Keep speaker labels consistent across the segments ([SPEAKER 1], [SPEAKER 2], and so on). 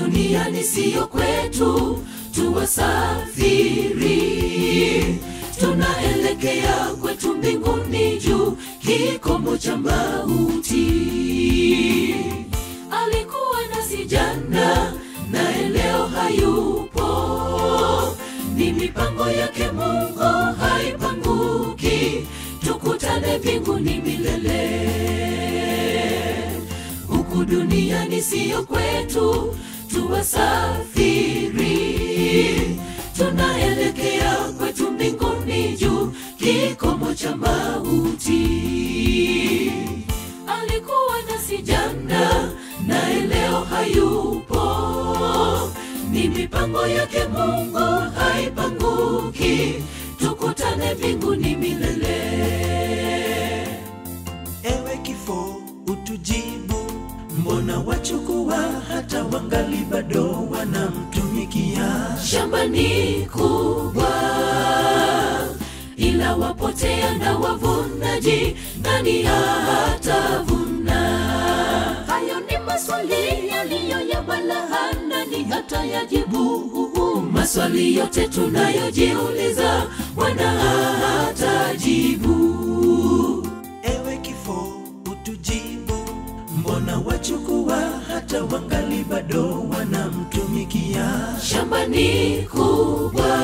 [SPEAKER 1] duniani siyo kwetu tuwasafiri tunaelekea kwetu mbinguni juu kikomo cha mauti alikuwa nasi jana naye leo hayupo ni mipango yake mungu haipanguki tukutane mbinguni milele huku duniani siyo kwetu tuwasafiri tunaelekea kwetu mbinguni juu kikomo cha mauti alikuwa nasi jana naye leo hayupo ni mipango yake mungu haipanguki tukutane mbinguni milele
[SPEAKER 2] ewe kifo utujibu mbona wachukua hata wangali bado wanamtumikia
[SPEAKER 1] shamba ni kubwa ila wapotea na wavunaji nani hatavuna hayo ni maswali yaliyo ya balahana ni hata yajibu maswali yote tunayojiuliza wana hatajibu
[SPEAKER 2] ewe kifo utujibu mbona wachukua hata wangali bado wanamtumikia
[SPEAKER 1] shamba ni kubwa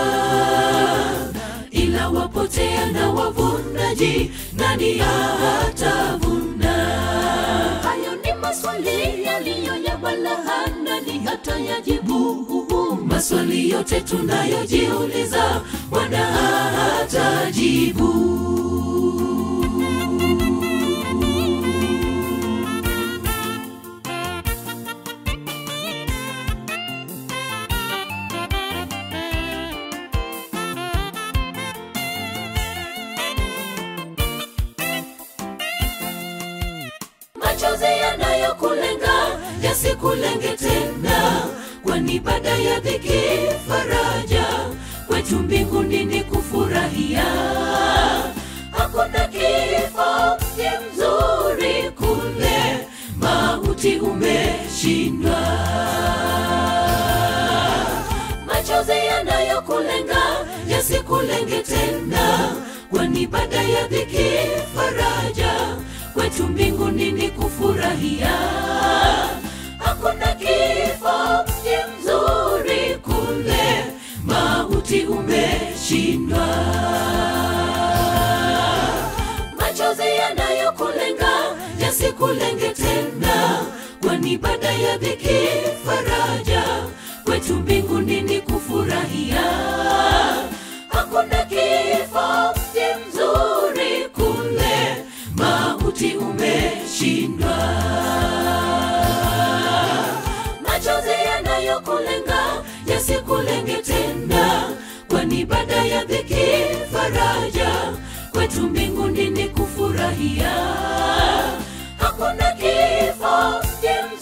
[SPEAKER 1] ila wapotea na wavunaji nani hatavuna hayo ni maswali yaliyo ya balahana ni hata yajibu maswali yote tunayojiuliza bwana hatajibu machozi yanayokulenga yasikulenge tena kwani baada ya dhiki faraja kwetu mbinguni ni kufurahia hakuna kifo ni mzuri kule mauti umeshindwa machozi yanayokulenga yasikulenge tena kwani baada ya dhiki faraja kwetu mbinguni ni kufurahia hakuna kifo ni mzuri kule mauti umeshindwa machozi yanayokulenga yasikulenge tena kwani baada ya dhiki faraja kwetu mbinguni ni kufurahia hakuna kifo ni mzuri kule mauti umeshindwa machozi yanayokulenga yasikulenge tena kwani baada ya dhiki faraja kwetu mbinguni ni kufurahia hakuna kifo ni